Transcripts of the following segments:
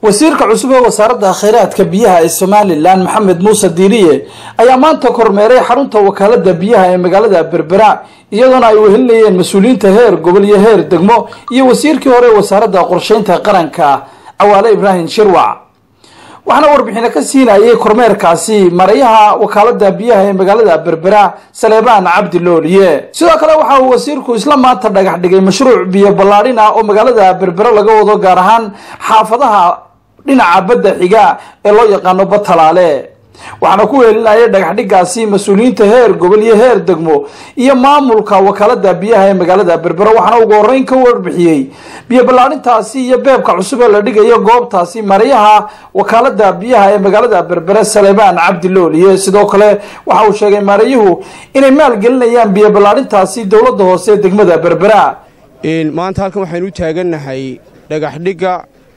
wasiirka cusub ee wasaaradda khayraadka biyaha ee somalilan maxamed muuse diiriye ayaa maanta kormeeray xarunta wakaalada biyaha ee magaalada berbera iyadoona ay wehelinayeen mas-uuliyiinta heer gobol iyo heer degmo iyo wasiirkii hore ee wasaaradda qorsheynta qaranka cawaale ibraahim shirwac waxaana warbixino ka siinayay kormeerkaasi marayaha wakaalada biyaha ee magaalada berbera saleebaan cabdi looliye sidoo kale waxa uu wasiirku isla maanta dhagax dhigay mashruuc biyo ballaadhin ah oo magaalada berbera laga wado gaar ahaan xaafadaha dhinaca badda xiga ee loo yaqaano batalaale waxaana ku weelinayay dhagaxdhigaasi mas-uuliyiinta heer gobol iyo heer degmo iyo maamulka wakaalada biyaha ee magaalada berbera waxaana ugu horeyn ka warbixiyey biyo ballaadhintaasi iyo beebka cusub ee la dhigayo goobtaasi marayaha wakaalada biyaha ee magaalada berbera saleebaan cabdi looliye sidoo kale waxa uu sheegay marayuhu inay maalgelinayaan biyo ballaadhintaasi dowladda hoose ee degmada berbera maanta halkan waxaynu u taagannahay dhagaxdhigga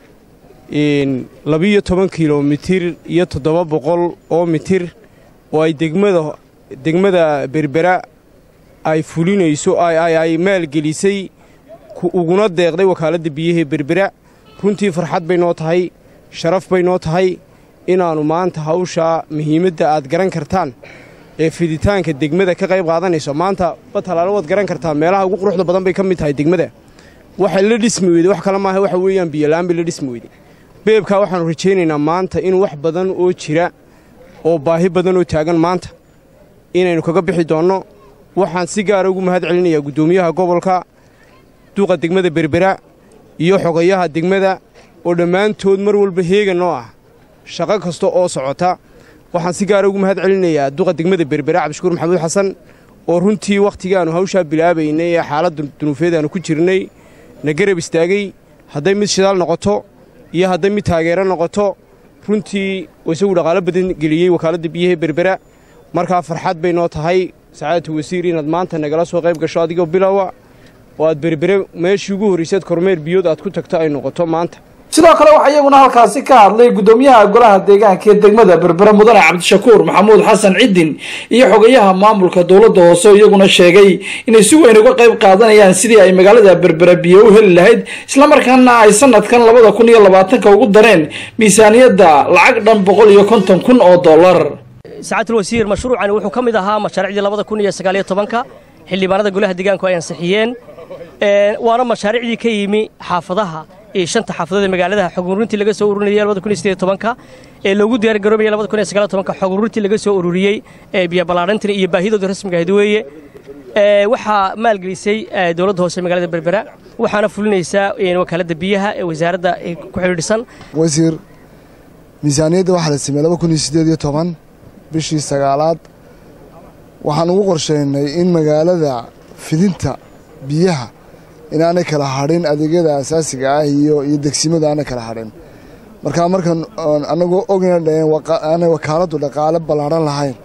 labiyo toban kilomitir iyo toddoba boqol oo mitir oo ay degmada degmada berbera ay fulinayso ay maalgelisay uguna deeqday wakaaladda biyahee berbera runtii farxad bay noo tahay sharaf bay noo tahay inaannu maanta hawshaa muhiimadda aad garan kartaan ee fiditaanka degmada ka qayb qaadanayso maanta batalaalo waad garan kartaa meelaha ugu quruxda badan bay ka mid tahay degmada waxay la dhismi weyday wax kale maaha waxa weeyaan biyola'aan bay la dhismi weyday beebkaa waxaannu rajaynaynaa maanta in wax badan oo jira oo baahi badan oo taagan maanta inaynu kaga bixi doonno waxaan si gaara ugu mahad celinayaa guddoomiyaha gobolka duqa degmada berbera iyo xogayaha degmada oo dhammaantood mar walba heegan oo ah shaqo kasta oo socota waxaan si gaara ugu mahad celinayaa duqa degmada berbera cabdishukuur maxamuud xasan oo runtii wakhtigaannu hawshaa bilaabaynay ee xaaladda dunuufeed aanu ku jirnay na garab istaagay hadday mid shidaal noqoto iyo hadday mid taageero noqoto runtii isagu dhaqaalo badan geliyey wakaaladda biyaha berbera markaa farxad bay noo tahay sacaadatu wasiir inaad maanta nagala soo qayb gasho adigoo bilowa oo aad berbere meeshii ugu horraysaad kormeer biyood aad ku tagto ay noqoto maanta sidoo kale waxaa iyaguna halkaasi ka hadlay guddoomiyaha golaha deegaanka ee degmada berbera mudane cabdishakuur maxamuud xasan cidin iyo xogayaha maamulka dowladda hoose oo iyaguna sheegay inay si weyn uga qayb qaadanayaan sidii ay magaalada berbera biyo u heli lahayd islamarkaana ay sanadkan labada kun iyo labaatanka ugu dareen miisaaniyadda lacag dhan boqol iyo konton kun oo dollar sacaatul wasiir mashruucani wuxuu ka mid ahaa mashaariicdii labada kun iyo sagaaliyo tobanka xildhibaanada golaha deegaanku ay ansixiyeen waana mashaariicdii ka yimi xaafadaha shanta xaafadood ee magaalada xog ururintii laga soo ururinayay labada kun iyo sideed tobanka ee loogu diyaar garoobaya labada kun iyo sagaal tobanka xog ururintii laga soo ururiyey ee biyo ballaadhantan iyo baahidooda rasmiga ahayd weeye waxaa maalgelisay dowladda hoose magaalada berbera waxaana fulinaysaa wakaaladda biyaha ee wasaaradda ku xidhiidhsan wasiir miisaaniyadda waxaa la sameeyey laba kun iyo siddeed iyo toban bishii sagaalaad waxaan ugu qorsheynay in magaalada fidinta biyaha inaanay kala hadhin adeegyada asaasiga ah iyo iyo degsimadu aanay kala hadhin markaa markan anagoo ogna dhaheen aanay wakaaladdu dhaqaale ballaadhan lahayn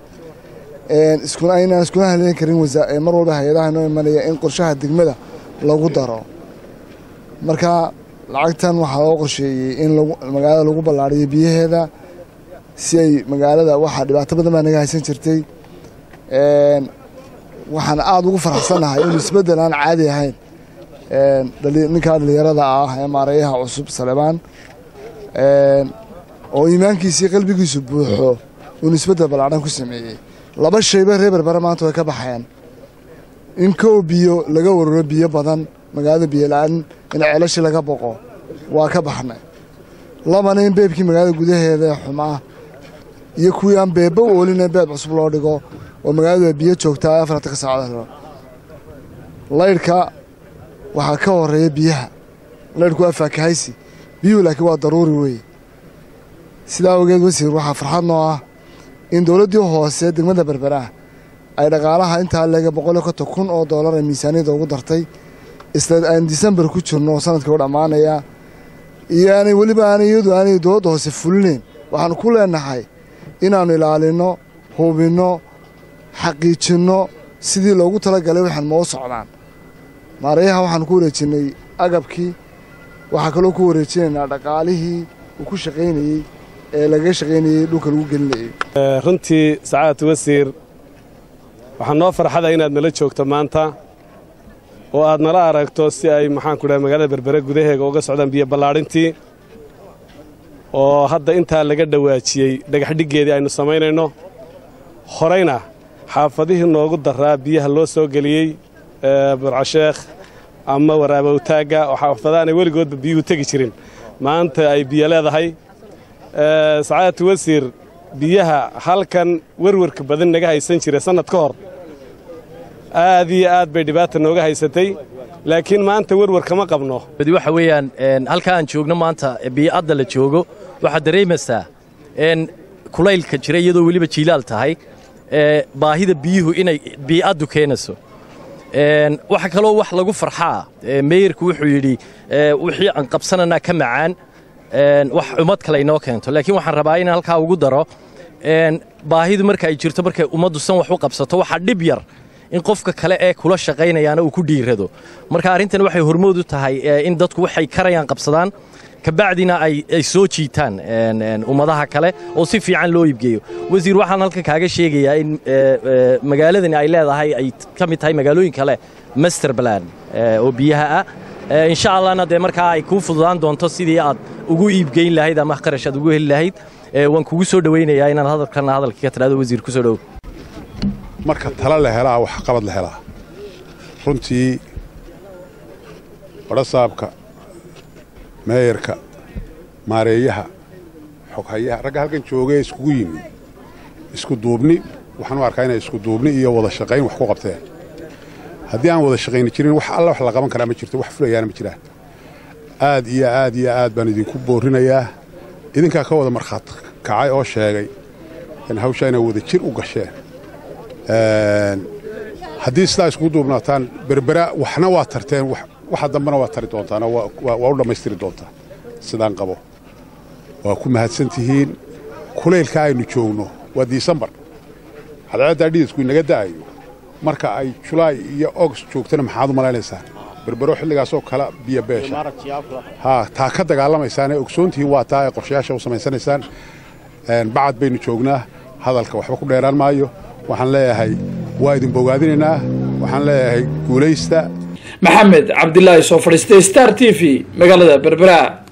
inaan iskuna haleyn karin mar walba hay-adaha inoo imanaya in qorshaha degmada lagu daro marka lacagtan waxaa loo qorsheeyey in magaalada lagu ballaadhiyo biyaheeda si ay magaalada waxaa dhibaato badan baa naga haysan jirtay waxaan aada ugu faraxsannahay inuu isbeddel aan caadi ahayn ninkaa dhallinyarada ah ee maarayaha cusub saleebaan oo iimaankiisii qalbigiisu buuxo uunu isbeddel ballaadhan ku sameeyey laba shayba reer berbera maanta way ka baxeen in kow biyo laga wararo biyo badan magaalada biyola-aan in ceelashii laga boqo waa ka baxnay labana in beebkii magaalada gudaheeda ee xumaa iyo kuwii aan beebba u oolin in beeb cusub loo dhigo oo magaaladu ay biyo joogtaa afartanka saacada laydhka waxaa ka horeeya biyaha laydhku waa faakahaysi biyuhu laakiin waa daruuri weeye sidaa awgeed wasiir waxaa farxad noo ah in dowladdii hoose degmada berberaah ay dhaqaalaha intaa leega boqoliyo konton kun oo dollar ee miisaaniyadda ugu dartay isla aan disembar ku jirno oo sanadkii u dhammaanaya iyo aanay weliba aanay iyadu aanay dowladda hoose fulinayn waxaannu ku leenahay inaannu ilaalinno hubinno xaqiijinno sidii loogu talagalay waxaan moo socdaan maarayaha waxaan ku wareejinnay agabkii waxaa kaloo ku wareejinaynaa dhaqaalihii uu ku shaqaynayey ee lagaga shaqaynayey dhulka lagu gelinayey runtii sacaadatu wasiir waxaa noo farxada inaad nala joogto maanta oo aad nala aragto si ay maxaanku dhahay magaalada berbere gudaheega uga socdaan biyo ballaadhintii oo hadda intaa laga dhawaajiyey dhagaxdhiggeedii aynu samaynayno horayna xaafadihii noogu daraa biyaha loo soo geliyey burcasheekh ama waraabowtaagga oo xaafadaanay weligoodba biyuhu tegi jirin maanta ay biyo leedahay sacaadatu wasiir biyaha halkan werwarka badan naga haysan jira sannad ka hor aad iyo aad bay dhibaata nooga haysatay laakiin maanta werwar kama qabno waxa weeyaan halka aan joogno maanta bii'adda la joogo waxaad dareemaysaa kulaylka jira iyadoo weliba jiilaal tahay baahida biyuhu inay bii'addu keenayso waxa kaloo wax lagu farxaa meeyarku wuxuu yidhi wixii aan qabsananaa ka macaan wax ummad kale inoo keento laakiin waxaan rabaa inaan halkaa ugu daro baahidu marka ay jirto markay ummaddu san wax u qabsato waxaa dhib yar in qofka kale ee kula shaqaynayaana uu ku dhiirado marka arrintan waxay hormood u tahay in dadku waxay karayaan qabsadaan kabacdina ay soo jiitaan ummadaha kale oo si fiican loo iibgeeyo wasiir waxaan halkan kaaga sheegayaa in magaaladani ay leedahay ay ka mid tahay magaalooyin kale master plan oo biyaha ah insha allahna dee markaa ay kuu fududaan doonto sidii aad ugu iibgeyn lahayd ama qarash aad ugu heli lahayd waan kugu soo dhowaynayaa inaad hadalkana hadalkii ka tidhahdo wasiir ku soo dhow marka tala la helaa wax qabad la helaa runtii badhasaabka meeyarka maareeyaha xoghayaha ragga halkan joogee iskugu yimi isku duubni waxaan u arkaa inay isku duubni iyo wada shaqayn wax ku qabteen haddii aan wada shaqayni jirin wax alla wax la qaban karaa ma jirto wax fulayaana ma jiraan aad iyo aad iyo aad baan idinku boorrinayaa idinkaa ka wada markhaat kacay oo sheegay in hawshaa inay wada jir u gasheen haddii sidaa iskugu duubnaataan berbera waxna waa tarteen waxa dambena waa tari doontaan waa u dhammaystiri doontaan sidaan qabo waa ku mahadsan tihiin kulaylka aynu joogno waa disembar cadceeddaa dhidisku inaga da'ayo marka ay julaay iyo ogst joogtana maxaad u malaynaysaa berbero xilligaasoo kala biyo beesha haa taa ka dagaalamaysaan ee ogsoontihiin waa taa ee qorshayaasha u samaysanaysaan bacad baynu joognaa hadalka waxba ku dheeraan maayo waxaan leeyahay waa idin bogaadinaynaa waxaan leeyahay guulaysta maxamed cabdilaahi soo fadhiistay star t v magaalada berbera